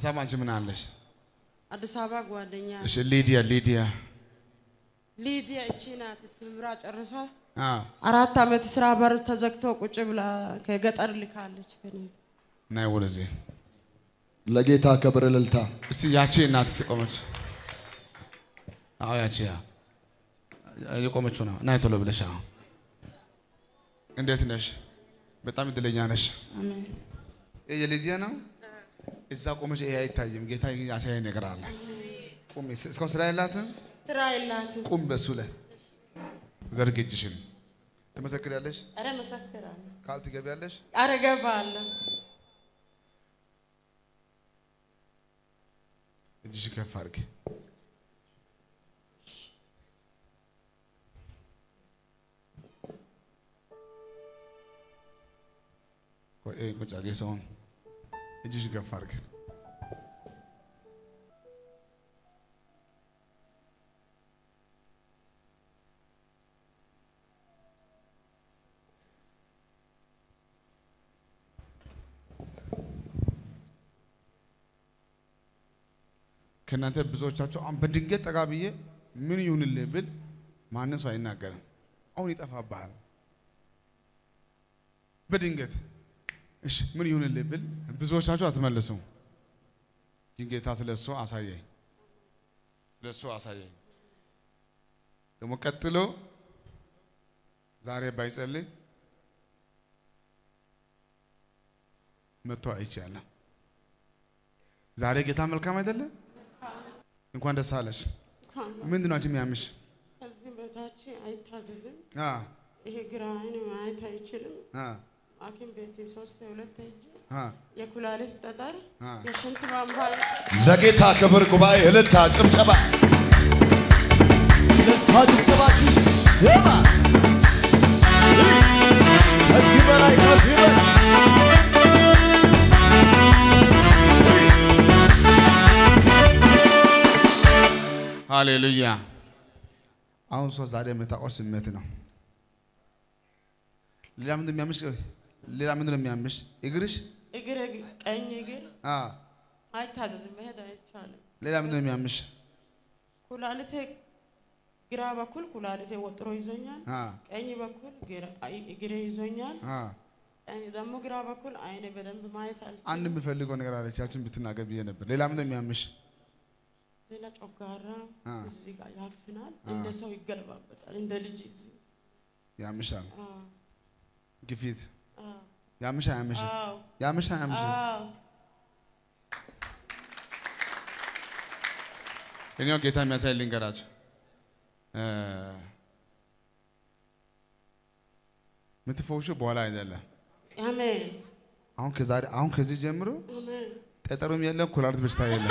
አበባ አንቺ ምን አለሽ? አዲስ አበባ ጓደኛ እሺ ሊዲያ ሊዲያ ሊዲያ እቺ ናት። ትምራ ጨርሳ አ አራት ዓመት ስራ በር ተዘግቶ ቁጭ ብላ ከገጠር ልካለች። ከኔ ናይ ወደዚህ ለጌታ ክብር እልልታ። እስቲ ያቺ እናት ቆመች። አዎ ያቺ ያ የቆመችው ነው። ናይ ቶሎ ብለሽ አዎ። እንዴት ነሽ? በጣም እድለኛ ነሽ። አሜን። ይሄ የሊዲያ ነው። እዛ ቆመች። ይሄ አይታይም። ጌታ ያሳያኝ ነገር አለ። ቁሚ። እስካሁን ስራ የላትም። ስራ የላትም። ቁም። በሱ ላይ ዘርግ እጅሽን። ትመሰክሪያለሽ። ኧረ መሰክራለሁ። ቃል ትገቢያለሽ። ኧረ እገባለሁ። እጅሽ ከፍ አድርጊ። ቆይ፣ ይሄ ቁጭ አድርጊ። ሰውን እጅሽ ከፍ አድርጊ። ከእናንተ ብዙዎቻቸው አሁን በድንገት ጠጋ ብዬ ምን ይሁንልህ ብል ማንም ሰው አይናገርም። አሁን ይጠፋብሃል። በድንገት እሺ ምን ይሁንልህ ብል ብዙዎቻቸው አትመልሱም። ግን ጌታ ስለ እሱ አሳየኝ፣ ስለ እሱ አሳየኝ። ደግሞ ቀጥሎ ዛሬ ባይጸልይ መጥቶ አይቻለሁ። ዛሬ ጌታ መልካም አይደለም? እንኳን ደስ አለሽ። ምንድን ነው አንቺ የሚያምሽ? ከዚህ በታች አይታዘዝም። አ ይሄ ግራ አይን ማየት አይችልም። አ ሐኪም ቤት ሶስት ሁለት ሄጄ አ የኩላሊት ጠጠር፣ አ የሽንት ቧንቧ ለጌታ ክብር ጉባኤ እልልታ፣ ጭብጨባ። እልልታ ጭብጨባችሁ ይሰማ። ከዚህ በላይ ከፍ ይበል። ሃሌሉያ። አሁን ሰው ዛሬ የምታውቀው ስሜት ነው። ሌላ ምንድን ነው የሚያምሽ? ሌላ ምንድን ነው የሚያምሽ? እግርሽ? እግር ቀኝ እግር አ አይታዘዝም፣ መሄድ አይቻልም። ሌላ ምንድን ነው የሚያምሽ? ኩላሊቴ ግራ በኩል ኩላሊቴ ወጥሮ ይዞኛል። አ ቀኝ በኩል ግራ- አይ- እግሬ ይዞኛል። አ ቀኝ ደግሞ ግራ በኩል አይኔ በደንብ ማየት አልችልም። አንድ የምፈልገው ነገር አለች። ያችን ብትናገር ብዬ ነበር። ሌላ ምንድን ነው የሚያምሽ? ሌላ ጮጋራ አ እዚህ ጋር ያፍናል፣ እንደ ሰው ይገለባበጣል፣ እንደ ልጅ እዚህ ውስጥ። ያምሻል። አዎ፣ ግፊት አዎ፣ ያምሽ አያምሽም? አዎ፣ ያምሽ አያምሽም? አዎ። እኔው ጌታ የሚያሳይ ልንገራችሁ። እ የምትፈውሹ በኋላ አይደለም። አሜን፣ አሁን ከዛሬ አሁን ከዚህ ጀምሮ አሜን፣ ጠጠሩም የለም፣ ኩላሊት በሽታ የለም።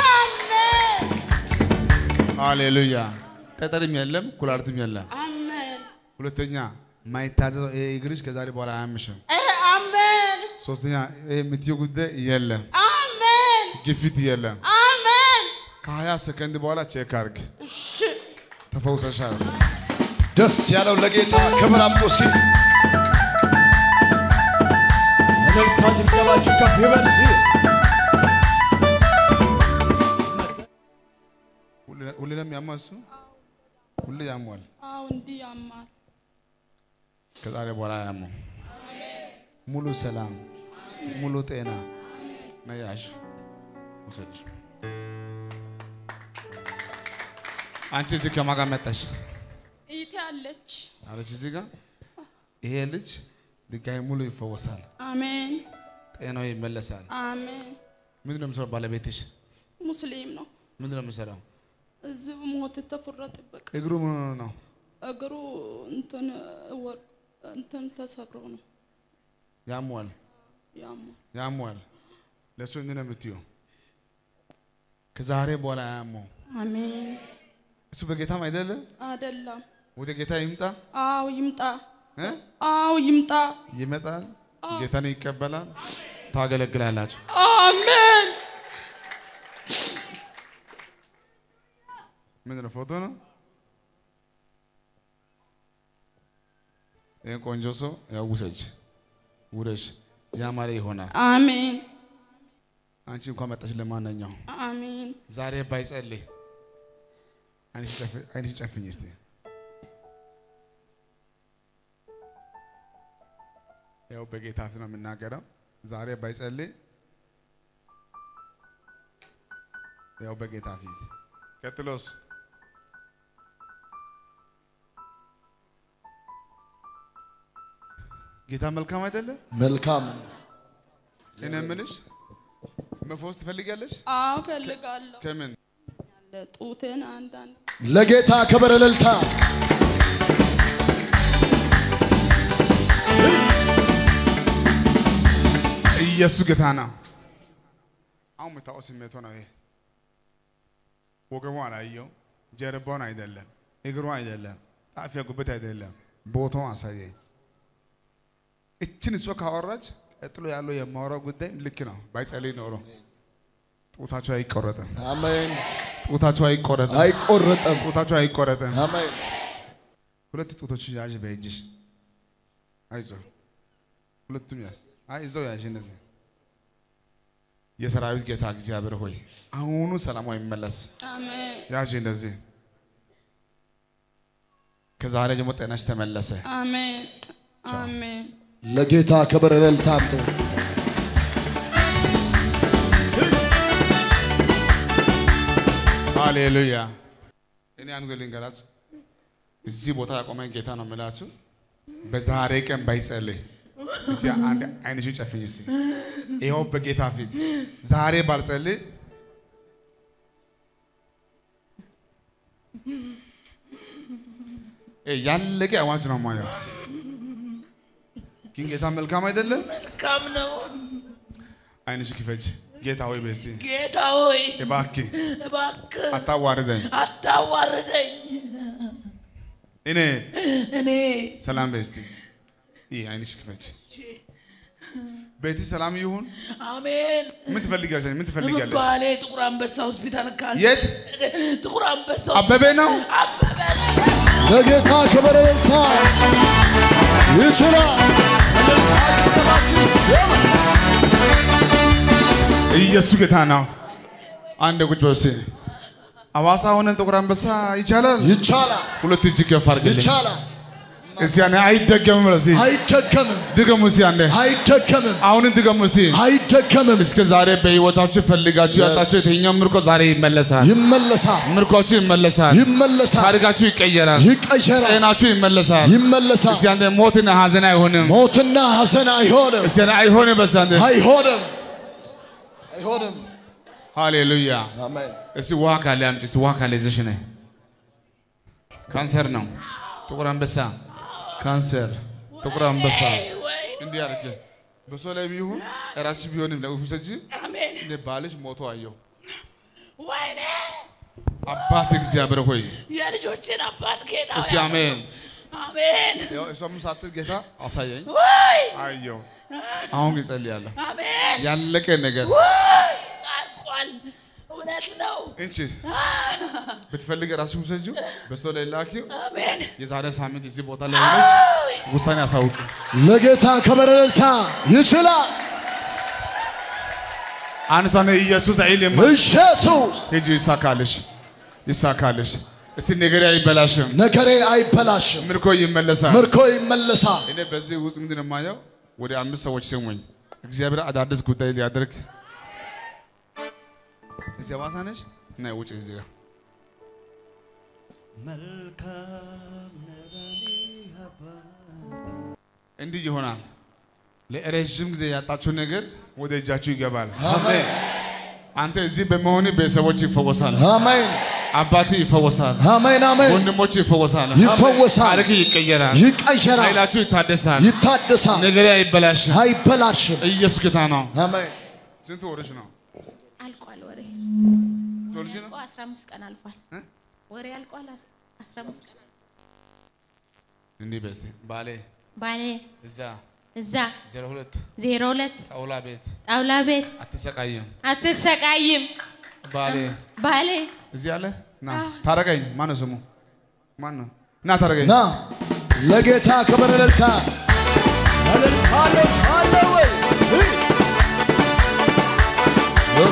ሃሌሉያ። ጠጠርም የለም፣ ኩላሊትም የለም። አሜን፣ ሁለተኛ ማይታዘዘው ይሄ እግርሽ ከዛሬ በኋላ አያምሽም። ኧረ አሜን፣ ሶስተኛ ይሄ የምትይው ጉዳይ የለም፣ አሜን፣ ግፊት የለም። አሜን። ከሀያ ሰከንድ በኋላ ቼክ አርግ፣ እሺ፣ ተፈውሰሻል። ደስ ያለው ለጌታ ክብር አምጡ እስኪ። እልልታ ጭብጨባችሁ ከፍ ይበል። እስኪ ሁሌ- ሁሌ ነው የሚያማው እሱ ሁሌ ያሟል። አዎ እንዲህ ያማል። ከዛሬ በኋላ አያመው። ሙሉ ሰላም፣ ሙሉ ጤና ነያሽ ውሰጅ። አንቺ እዚህ ከማን ጋር መጣሽ? እይቴ አለች። አለች እዚህ ጋር ይሄ ልጅ ድጋሚ ሙሉ ይፈወሳል፣ አሜን ጤናው ይመለሳል። አሜን። ምንድን ነው የምሰራው? ባለቤትሽ ሙስሊም ነው። ምንድን ነው የምሰራው? እዚህ ሞት ተፈረጠበት። እግሩ ምን ሆኖ ነው? እግሩ እንትን ወር እንትን ተሰብሮ ነው ያሟል፣ ያማል። ያሟል። ለእሱ እንዲህ ነው የምትይው። ከዛሬ በኋላ አያመው። አሜን እሱ በጌታም አይደለም። አይደለም። ወደ ጌታ ይምጣ አዎ ይምጣ። እ? አዎ ይምጣ። ይመጣል፣ ጌታን ይቀበላል፣ ታገለግላላችሁ። አሜን ምንድን ነው ፎቶ ነው? ይህን ቆንጆ ሰው ያው ውሰጅ፣ ውረሽ፣ ያማረ ይሆናል። አሜን አንቺ እንኳን መጣሽ። ለማንኛውም አሜን። ዛሬ ባይጸልይ አይንሽን ጨፍኝ እስቲ። ያው በጌታ ፊት ነው የምናገረው። ዛሬ ባይጸልይ ያው በጌታ ፊት ቀጥሎስ ጌታ መልካም አይደለም? መልካም ነው። እኔ የምልሽ መፈወስ ትፈልጊያለሽ? አዎ እፈልጋለሁ። ከምን ጡትን አንዳንድ ለጌታ ክብር እልልታ። ኢየሱስ ጌታ ነው። አሁን የምታውቀው ስሜቱ ነው ይሄ። ወገቡ አላየው፣ ጀርባውን አይደለም፣ እግሩ አይደለም፣ ጣፊያ ጉበት አይደለም፣ ቦታውን አሳየኝ። እችን እሷ ካወራች ቀጥሎ ያለው የማወራው ጉዳይ ልክ ነው። ባይጸልይ ኖሮ ጡታቸው አይቆረጥም፣ አሜን። ጡታቸው አይቆረጥም፣ አይቆረጥም። ጡታቸው አይቆረጥም። አሜን። ሁለት ጡቶች ያዥ በእጅሽ። አይዞ ሁለቱም ያዝ። አይ እዛው ያዥ። እነዚህ የሰራዊት ጌታ እግዚአብሔር ሆይ አሁኑ ሰላሟ ይመለስ። አሜን ያዥ እንደዚህ። ከዛሬ ጀምሮ ጤናሽ ተመለሰ። አሜን አሜን። ለጌታ ክብር እልልታ አምጡ። ሃሌሉያ። እኔ አንዱ ልንገራችሁ፣ እዚህ ቦታ ያቆመኝ ጌታ ነው የምላችሁ። በዛሬ ቀን ባይጸልይ እስኪ አንድ አይንሽን ጨፍኝ እስኪ። ይኸው በጌታ ፊት ዛሬ ባልጸልይ እ ያለቀ አዋጅ ነው ማየው። ግን ጌታ መልካም አይደለም? መልካም ነው። አይንሽ ክፈች። ጌታ ሆይ በስቲ ጌታ ሆይ እባክህ እባክህ አታዋርደኝ። አታዋርደኝ። እኔ እኔ ሰላም በስቲ ይህ አይንሽ ክፈች። ቤት ሰላም ይሁን። አሜን። ምን ትፈልጊያለሽ? ምን ትፈልጊያለሽ? ባሌ ጥቁር አንበሳ ሆስፒታል ካንሰር የት? ጥቁር አንበሳ አበበ ነው። አበበ ለጌታ ክብር እልልታ ይችላል። እልልታ ጭብጨባችሁ ይሰማ። ኢየሱስ ጌታ ነው። አንድ ቁጭ በል እስኪ። ሐዋሳ ሆነን ጥቁር አንበሳ ይቻላል? ይቻላል። ሁለት እጅ ከፍ አድርግልኝ ይቻላል። እስኪ። ያኔ አይደገምም። ለዚህ አይደገምም። ድገሙ እስቲ አንዴ። አይደገምም። አሁን ድገሙ እስቲ። አይደገምም። እስከ ዛሬ በህይወታችሁ ፈልጋችሁ ያጣችሁ የትኛው ምርኮ ዛሬ ይመለሳል። ይመለሳል። ምርኳችሁ ይመለሳል። ይመለሳል። ታሪካችሁ ይቀየራል። ይቀየራል። ጤናችሁ ይመለሳል። ይመለሳል። እስቲ አንዴ ሞትና ሐዘን አይሆንም። ሞትና ሐዘን አይሆንም። እስቲ አንዴ አይሆንም። በስ አንዴ አይሆንም። አይሆንም። ሃሌሉያ። አሜን። እስቲ ውሃ ካለ አምጪ። እስቲ ውሃ ካለ ይዘሽ ነይ። ካንሰር ነው። ጥቁር አንበሳ ካንሰር፣ ጥቁር አንበሳ ወይ እንዲህ አድርጌ በሰው ላይ ቢሆን እራስሽ ቢሆንም ውሰጂ። አሜን። እኔ ባልሽ ሞቶ አየሁ። ወይኔ አባት እግዚአብሔር ሆይ የልጆችን አባት ጌታ እስቲ ሆይ አሜን። አሜን። ያው እሷም ሳትል ጌታ አሳየኝ። ወይ አየሁ። አሁን እጸልያለሁ። አሜን። ያለቀ ነገር ወይ አልቋል። እውነት ነው። እንቺ ብትፈልግ ራስሽ ውሰጂው፣ በሰው ላይ ላኪው። አሜን። የዛሬ ሳምንት እዚህ ቦታ ላይ ሆነች አይ ውሳኔ አሳውቂ። ለጌታ ክብር እልልታ ይችላል። አንድ ሰው ነው ኢየሱስ አይልም። ኢየሱስ ሂጂ፣ ይሳካልሽ፣ ይሳካልሽ። እስቲ ነገሬ አይበላሽም፣ ነገሬ አይበላሽም፣ ምርኮ ይመለሳል። ምርኮ ይመለሳል። እኔ በዚህ ውስጥ ምንድን ነው የማየው? ወደ አምስት ሰዎች ስሙኝ። እግዚአብሔር አዳዲስ ጉዳይ ሊያደርግ እዚህ ሐዋሳ ነሽ እና ውጭ እዚህ ጋር እንዲህ ይሆናል። ለረዥም ጊዜ ያጣችሁ ነገር ወደ እጃችሁ ይገባል። አሜን አንተ እዚህ በመሆን ቤተሰቦች ይፈወሳል፣ አሜን አባት ይፈወሳል፣ አሜን አሜን። ወንድሞች ይፈወሳል፣ ይፈወሳል፣ ታሪክ ይቀየራል፣ ይቀየራል፣ ኃይላችሁ ይታደሳል፣ ይታደሳል፣ ነገሬ አይበላሽም። አይበላሽም። ኢየሱስ ጌታ ነው። አሜን ስንት ወርሽ ነው? አልቋል። ወሬ ትወልጂ ነው? አልቆ 15 ቀን አልፏል። እ? ወሬ አልቋል። አስ- 15 ቀን እንዲህ በስቲ ባሌ ባሌ እዛ እዛ ዜሮ ሁለት 02 ጣውላ ቤት ጣውላ ቤት አትሰቃይም። አትሰቃይም። ባሌ ባሌ እዚህ አለ ና ታረቀኝ። ማን ነው ስሙ? ማን ነው? ና ታረቀኝ። ና ለጌታ ክብር እልልታ እልልታ አለ ሳለ ወይስ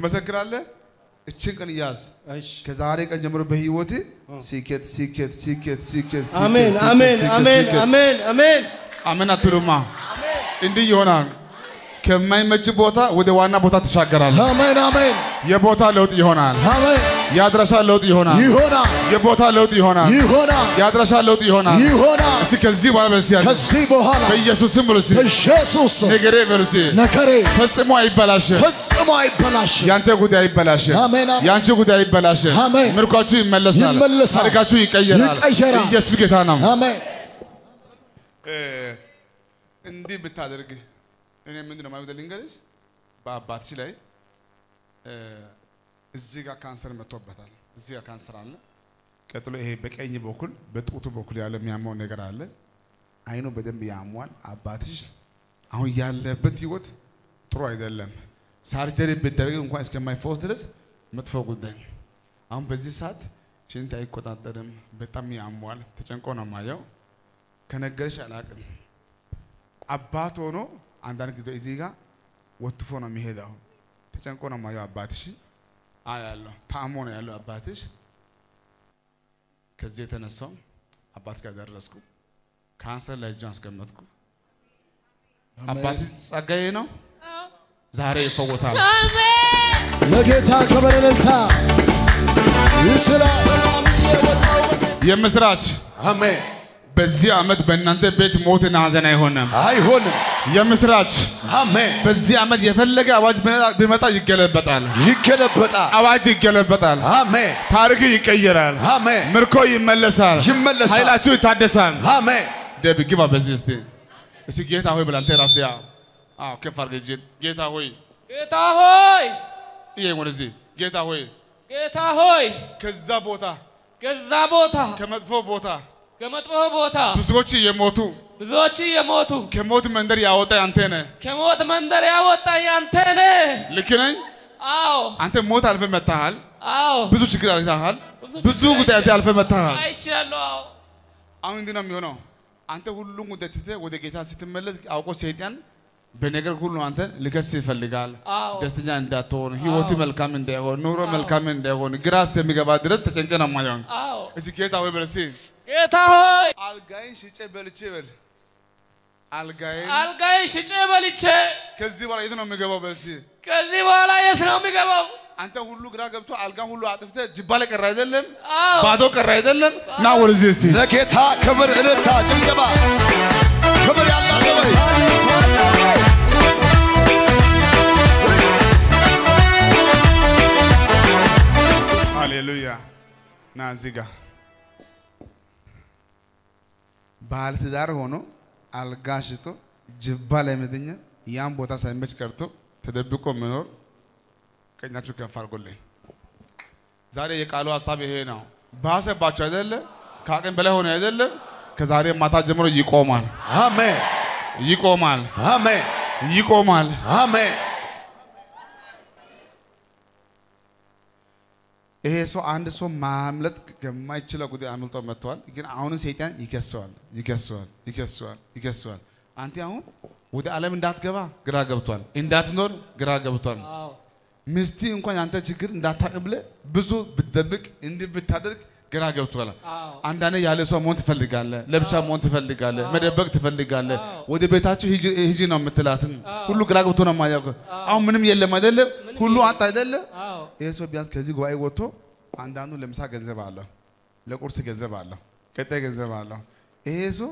ትመሰክራለህ። እችን ቀን ያዝ። እሺ ከዛሬ ቀን ጀምሮ በህይወት ሲኬት ሲኬት ሲኬት ሲኬት ሲኬት አሜን ሲኬት አሜን ሲኬት አሜን ሲኬት አሜን አሜን አሜን አትሉማ? እንዲህ ይሆናል። ከማይመች ቦታ ወደ ዋና ቦታ ትሻገራለህ። አሜን አሜን የቦታ ለውጥ ይሆናል። አሜን የአድራሻ ለውጥ ይሆናል። ይሆናል የቦታ ለውጥ ይሆናል። ይሆናል የአድራሻ ለውጥ ይሆናል። ይሆናል እስኪ ከዚህ በኋላ በስ ያለ ከዚህ በኋላ በኢየሱስ ስም ብሎ እስኪ በኢየሱስ ስም ነገሬ በሉ እስኪ ነገሬ ፈጽሞ አይበላሽም። ፈጽሞ አይበላሽም። ያንተ ጉዳይ አይበላሽም። አሜን፣ አሜን። ያንቺ ጉዳይ አይበላሽም። አሜን። ምርኳችሁ ይመለሳል። ይመለሳል። ታሪካችሁ ይቀየራል። ይቀየራል። ኢየሱስ ጌታ ነው። አሜን እንዲህ ብታደርግ እኔ ምንድን ነው ማለት ልንገርሽ፣ በአባትሽ ላይ እ፣ እዚህ ጋር ካንሰር መጥቶበታል። እዚህ ጋር ካንሰር አለ። ቀጥሎ ይሄ በቀኝ በኩል በጡቱ በኩል ያለ የሚያመው ነገር አለ። አይኑ በደንብ ያሟል። አባትሽ አሁን ያለበት ህይወት ጥሩ አይደለም። ሳርጀሪ ብደረግ እንኳን እስከማይፈወስ ድረስ መጥፎ ጉዳይ ነው። አሁን በዚህ ሰዓት ሽንት አይቆጣጠርም። በጣም ያሟል። ተጨንቆ ነው ማየው። ከነገርሽ አላቅም። አባት ሆኖ አንዳንድ ጊዜ እዚህ ጋር ወትፎ ነው የሚሄደው። ተጨንቆ ነው ማየው አባትሽ አያለሁ። ታሞ ነው ያለው አባትሽ። ከዚህ የተነሳው አባት ጋር ደረስኩ። ካንሰር ላይ እጇን አስቀመጥኩ። አባትሽ ጸጋዬ ነው። ዛሬ ይፈወሳል። ለጌታ ክብር እልልታ ይችላል የምስራች አሜን በዚህ ዓመት በእናንተ ቤት ሞትና ሐዘን አይሆንም። አይሆንም የምስራች አሜን በዚህ ዓመት የፈለገ አዋጅ ቢመጣ- ቢመጣ ይገለበጣል። ይገለበጣል አዋጅ ይገለበጣል። አሜን ታሪክ ይቀየራል። አሜን ምርኮ ይመለሳል። ይመለሳል። ኃይላችሁ ይታደሳል። አሜን ደብ ግባ በዚህ እስቲ እስቲ ጌታ ሆይ ብላንተ ራስ ያ አዎ ከፍ አድርገህ እጅን ጌታ ሆይ ጌታ ሆይ ይሄ ወደዚህ ጌታ ሆይ ጌታ ሆይ ከዛ ቦታ ከዛ ቦታ ከመጥፎ ቦታ ከመጥፎ ቦታ ብዙዎች የሞቱ ብዙዎች የሞቱ ከሞት መንደር ያወጣ አንተ ነህ። ከሞት መንደር ያወጣ ያንተ ነህ። ልክ ነኝ? አዎ አንተ ሞት አልፈ መታሃል። አዎ ብዙ ችግር አይተሃል። ብዙ ብዙ ችግር ጉዳይ አንተ አልፈ መታሃል። አይቻለሁ። አዎ አሁን እንዲህ ነው የሚሆነው። አንተ ሁሉም ጉዳይ ትተህ ወደ ጌታ ስትመለስ አውቆ ሰይጣን በነገር ሁሉ አንተ ሊከስ ይፈልጋል። አዎ ደስተኛ እንዳትሆን፣ ህይወት መልካም እንዳይሆን፣ ኑሮ መልካም እንዳይሆን ግራ እስከሚገባ ድረስ ተጨንቀ ነው የማየው። አዎ እስኪ ጌታ ሆይ በል እስኪ ጌታ ሆይ አልጋይን ሽጬ በልቼ በል አልጋይን አልጋዬን ሽጬ በልቼ ከዚህ በኋላ የት ነው የሚገባው? በል እስኪ ከዚህ በኋላ የት ነው የሚገባው? አንተ ሁሉ ግራ ገብቶ አልጋ ሁሉ አጥፍተህ ጅባ ላይ ቀረ አይደለም፣ አዎ ባዶ ቀረ አይደለም። ና ወደዚህ እስቲ ለጌታ ክብር እልልታ ጭብጨባ ክብር ያላለ ወይ ሃሌሉያ ና እዚህ ጋር ባለትዳር ሆኖ አልጋ ሽጦ ጅባ ላይ መተኛ ያን ቦታ ሳይመች ቀርቶ ተደብቆ መኖር ቀኛችሁ ከፍ አድርጎልኝ። ዛሬ የቃሉ ሀሳብ ይሄ ነው። ባሰባቸው አይደለ? ከአቅም በላይ ሆነ አይደለ? ከዛሬ ማታ ጀምሮ ይቆማል፣ አሜን ይቆማል፣ አሜን ይቆማል። አሜን ይሄ ሰው አንድ ሰው ማምለጥ ከማይችለው ጉዳይ አምልጦ መጥተዋል። ግን አሁንም ሰይጣን ይከሰዋል፣ ይከሰዋል፣ ይከሰዋል፣ ይከሰዋል። አንተ አሁን ወደ ዓለም እንዳትገባ ግራ ገብቷል፣ እንዳትኖር ግራ ገብቷል። አዎ ሚስቲ እንኳን ያንተ ችግር እንዳታውቅ ብለህ ብዙ ብትደብቅ እንዲህ ብታደርግ ግራ ገብቷል። አዎ አንዳንዴ ያለ ሰው መሆን ትፈልጋለህ፣ ለብቻ መሆን ትፈልጋለህ፣ መደበቅ ትፈልጋለህ። ወደ ቤታችሁ ሂጂ ሂጂ ነው የምትላትን ሁሉ ግራ ገብቶ ነው የማያውቀው። አሁን ምንም የለም አይደለም፣ ሁሉ አጣ አይደለም። አዎ ይህ ሰው ቢያንስ ከዚህ ጉባኤ ወጥቶ አንዳንዱ ለምሳ ገንዘብ አለው፣ ለቁርስ ገንዘብ አለው፣ ቀጣይ ገንዘብ አለው። ይሄ ሰው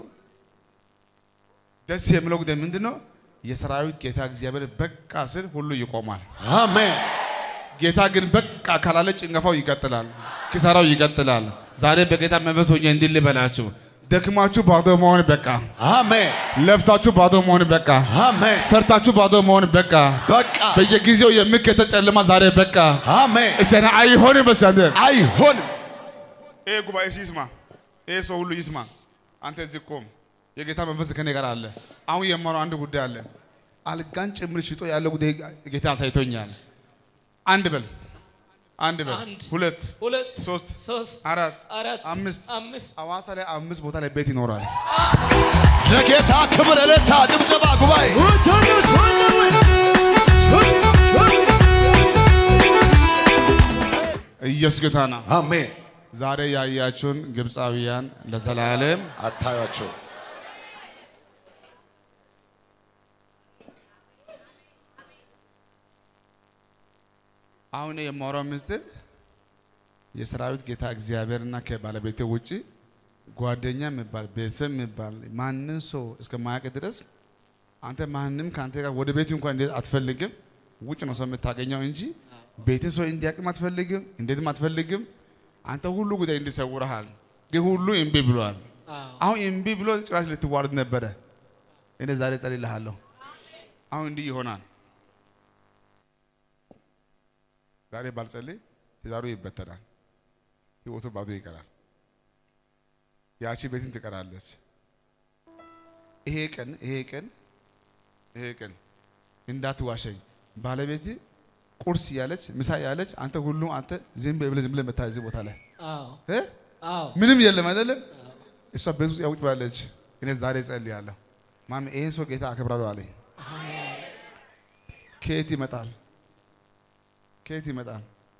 ደስ የሚለው ጉዳይ ምንድን ነው? የሰራዊት ጌታ እግዚአብሔር በቃ ስል ሁሉ ይቆማል። አሜን ጌታ ግን በቃ ካላለ ጭንገፋው ይቀጥላል፣ ኪሳራው ይቀጥላል። ዛሬ በጌታ መንፈስ ሆኜ እንዲህ ልበላችሁ፣ ደክማችሁ ባዶ መሆን በቃ፣ አሜን ለፍታችሁ ባዶ መሆን በቃ፣ አሜን ሰርታችሁ ባዶ መሆን በቃ፣ በቃ በየጊዜው የሚከተል ጨለማ ዛሬ በቃ። አሜን እሰና አይሆንም በሳንደ አይሆንም ይሄ ጉባኤ ይስማ፣ ይሄ ሰው ሁሉ ይስማ። አንተ እዚህ ቆም፣ የጌታ መንፈስ ከኔ ጋር አለ። አሁን የማረው አንድ ጉዳይ አለ። አልጋን ጭምር ሽጦ ያለው ጉዳይ ጌታ አሳይቶኛል። አንድ በል፣ አንድ በል፣ አንድ፣ ሁለት፣ ሁለት ሶስት፣ ሶስት አራት፣ አራት አምስት አምስት አዋሳ ላይ አምስት ቦታ ላይ ቤት ይኖራል። ለጌታ ክብር እልልታ ጭብጨባ ጉባኤ ኢየሱስ ጌታ ነው። አሜን። ዛሬ ያያችሁን ግብፃውያን ለዘላለም አታዩአቸው። አሁን የማወራው ምስጢር የሰራዊት ጌታ እግዚአብሔርና ከባለቤቴ ውጪ ጓደኛ የሚባል ቤተሰብ የሚባል ማንን ሰው እስከማያውቅ ድረስ አንተ ማንም ከአንተ ጋር ወደ ቤት እንኳን እንዴት አትፈልግም። ውጭ ነው ሰው የምታገኘው እንጂ ቤት ሰው እንዲያቅም አትፈልግም፣ እንዴትም አትፈልግም። አንተ ሁሉ ጉዳይ እንዲሰውረሃል፣ ግን ሁሉ እምቢ ብሏል። አሁን እምቢ ብሎ ጭራሽ ልትዋረድ ነበረ። እኔ ዛሬ ጸልይልሃለሁ። አሁን እንዲህ ይሆናል። ዛሬ ባልጸልይ ትዳሩ ይበተናል፣ ህይወቱ ባዶ ይቀራል። ያቺ ቤትን ትቀራለች። ይሄ ቀን ይሄ ቀን ይሄ ቀን እንዳትዋሸኝ ባለቤት ቁርስ ያለች ምሳ ያለች አንተ ሁሉ አንተ ዝም ብለህ ዝም ብለህ መታዘዝ ቦታ ላይ አዎ እ? አዎ ምንም የለም አይደለም። እሷ ቤት ውስጥ ያውጭ ባለች እኔ ዛሬ ጸልያለሁ። ማሚ ይሄን ሰው ጌታ አከብራለሁ አለኝ። ከየት ይመጣል? ከየት ይመጣል?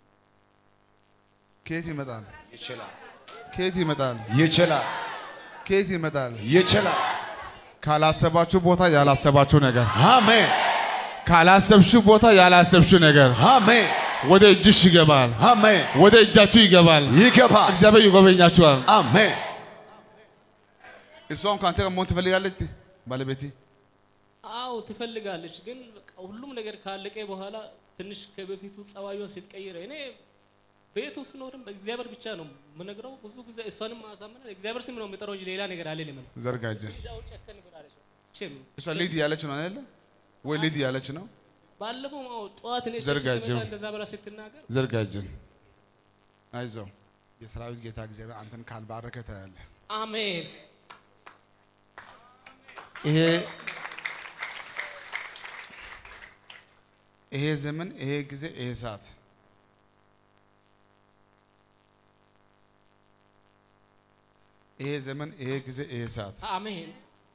ከየት ይመጣል? ይችላል፣ ከየት ይመጣል? ይችላል፣ ከየት ይመጣል? ይችላል። ካላሰባችሁ ቦታ ያላሰባችሁ ነገር፣ አሜን፣ ካላሰብሽው ቦታ ያላሰብሽው ነገር አሜን፣ ወደ እጅሽ ይገባል፣ አሜን። ወደ እጃችሁ ይገባል። ይገባል። እግዚአብሔር ይጎበኛችኋል። አሜን። እሷም ከአንተ ጋር መሆን ትፈልጋለች ባለቤቴ አዎ ትፈልጋለች፣ ግን በቃ ሁሉም ነገር ካለቀ በኋላ ትንሽ ከበፊቱ ጸባዩን ስትቀይረ እኔ ቤት ውስጥ ኖርም በእግዚአብሔር ብቻ ነው የምነግረው። ብዙ ጊዜ እሷንም ማሳመናል እግዚአብሔር ስም ነው የሚጠራው እንጂ ሌላ ነገር አለ ለምን ዘርጋጀ እዛው ጨከን ብላለች። እሺም እሷ ሊድ ያለች ነው አይደለ ወይ? ሊድ ያለች ነው። ባለፈው አዎ ጠዋት እኔ ዘርጋጀው። ስመጣ እንደዛ ብላ ስትናገር ዘርጋጅን አይዞህ። የሰራዊት ጌታ እግዚአብሔር አንተን ካልባረከ ታያለህ። አሜን ይሄ ይሄ ዘመን ይሄ ጊዜ ይሄ ሰዓት ይሄ ዘመን ይሄ ጊዜ ይሄ ሰዓት አሜን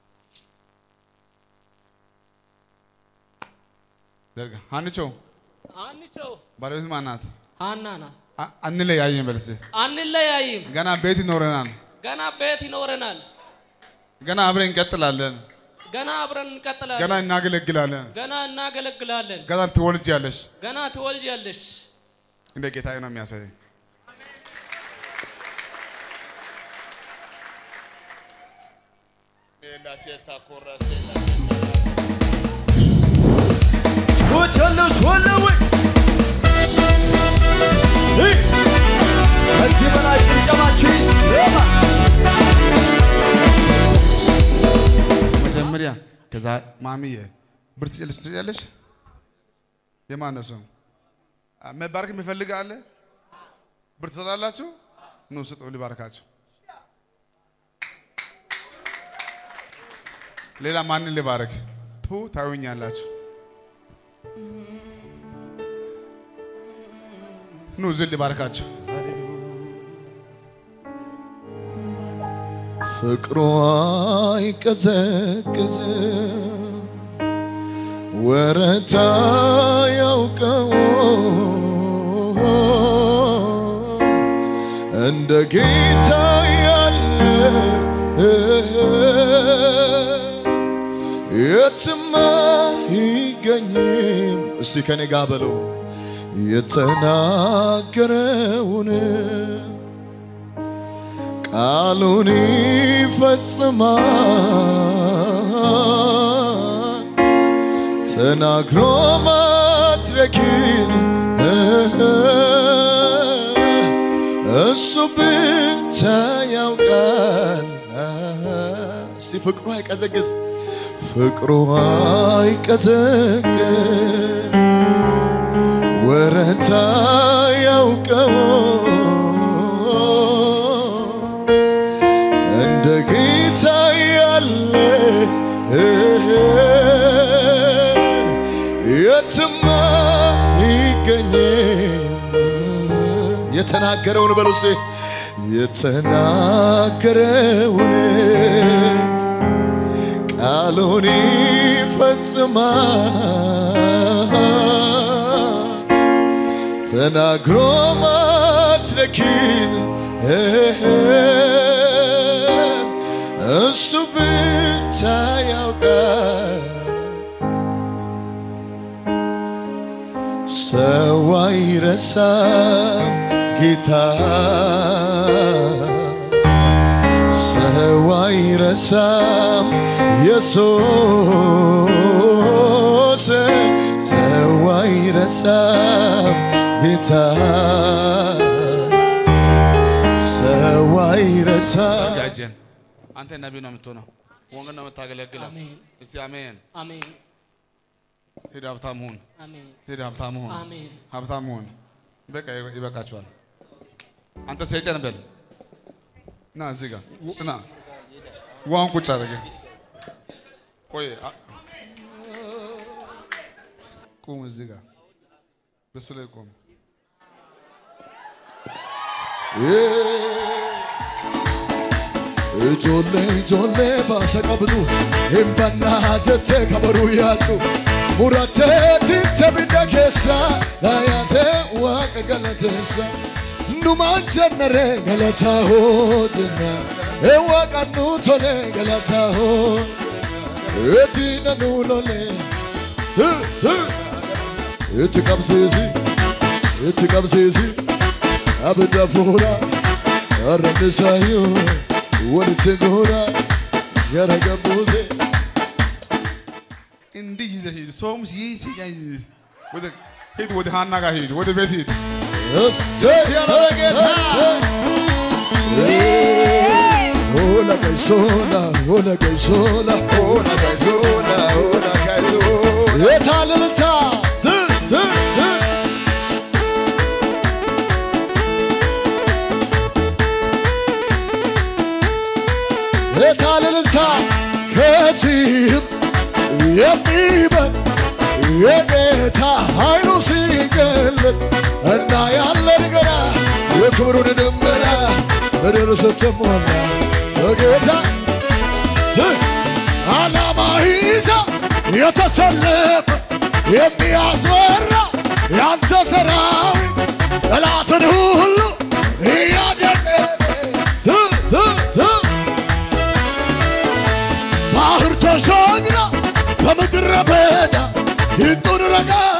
ዘርጋ ሀንቾ አንቸው ባለቤት ማናት? ሀና ናት። አ- አንለያይም በልስ አንለያይም። ገና ቤት ይኖረናል። ገና ቤት ይኖረናል። ገና አብረን እንቀጥላለን። ገና አብረን እንቀጥላለን። ገና እናገለግላለን። ገና እናገለግላለን። ገና ትወልጃለሽ። ገና ትወልጃለሽ። እንደ ጌታዬ ነው የሚያሳየኝ። ጩኸት ያለው ሰው አለ ወይ? እይ! ከዚህ በላይ ጭብጨባችሁ ይሰማ። መጀመሪያ ከዛ ማሚዬ ብር ትጭልሽ ትጭያለሽ። የማን ነው ሰው መባረክ የሚፈልግ አለ? ብር ትሰጣላችሁ? ኑ ስጡ፣ ሊባርካችሁ። ሌላ ማንን ሊባረክ? ፑ ታዩኛላችሁ። ኑ እዚህ ሊባርካችሁ። ፍቅሯ አይቀዘቅዝ ወረታ ያውቀው እንደ ጌታ ያለ የትማ ይገኝም። እስቲ ከኔ ጋ በለው የተናገረውን ቃሉን ይፈጽማል ተናግሮ ማድረግን እሱ ብቻ ያውቃል። እስቲ ፍቅሩ አይቀዘቅዝ፣ ፍቅሩ አይቀዘቅዝ፣ ወረታ ያውቀው እንደ ጌታ ያለ የትማ ይገኝም። የተናገረውን በሉ እስቲ የተናገረውን ቃሉን ይፈጽማል ተናግሮ ማድረግን ማድረግን እሱ ብቻ ያውቃል። ሰው አይረሳም ጌታ ሰው አይረሳም ኢየሱስ ሰው አይረሳም ጌታ ሰው አይረሳም ያጀን አንተ ነቢይ ነው የምትሆነው፣ ወንጌል ነው የምታገለግለው። አሜን እስቲ አሜን። አሜን ሂድ ሀብታም ሁን፣ አሜን ሂድ ሀብታም ሁን፣ አሜን ሀብታም ሁን። በቃ ይበቃችኋል። አንተ ሰይጣን በል ና እዚህ ጋር ና ዋን ቁጭ አድርገ ቆይ አ- ቁም እዚህ ጋር በሱ ላይ ቁም። Ijoollee ijoollee baasa qabdu hin bannaa jettee kabaruu yaaddu murattee titte bidda keessa laayaatee waaqa galateessa numaan jennaree galataa hoo jenna ee waaqa nuu tole galataa hoo eediina nuu lolee tu tu itti qabsiisi itti qabsiisi abidda fuudhaa arrabnisaayyuu walitti goora gara gabbuuse እንዲህ ይዘህ ሂድ። ሰውም ይህ ሲያይ ወደ ሂድ፣ ወደ ሃና ጋር ሂድ፣ ወደ ቤት ሂድ። Hola gaisola, hola gaisola, hola gaisola, hola gaisola. የታልልታ ት ት ት የታልልታ ከዚህም የሚበል የጌታ ኃይሉ ሲገለጥ እና ያለን ገና የክብሩን ደመና ምድር ስትሞላ በጌታ ስ- ዓላማ ይዛ የተሰለፈ የሚያስፈራ ያንተ ሰራዊት ጠላትን ሁሉ እያደቀቀ ት ት ት ባህር ተሻግራ በምድረ በዳ ይንጡን ረጋ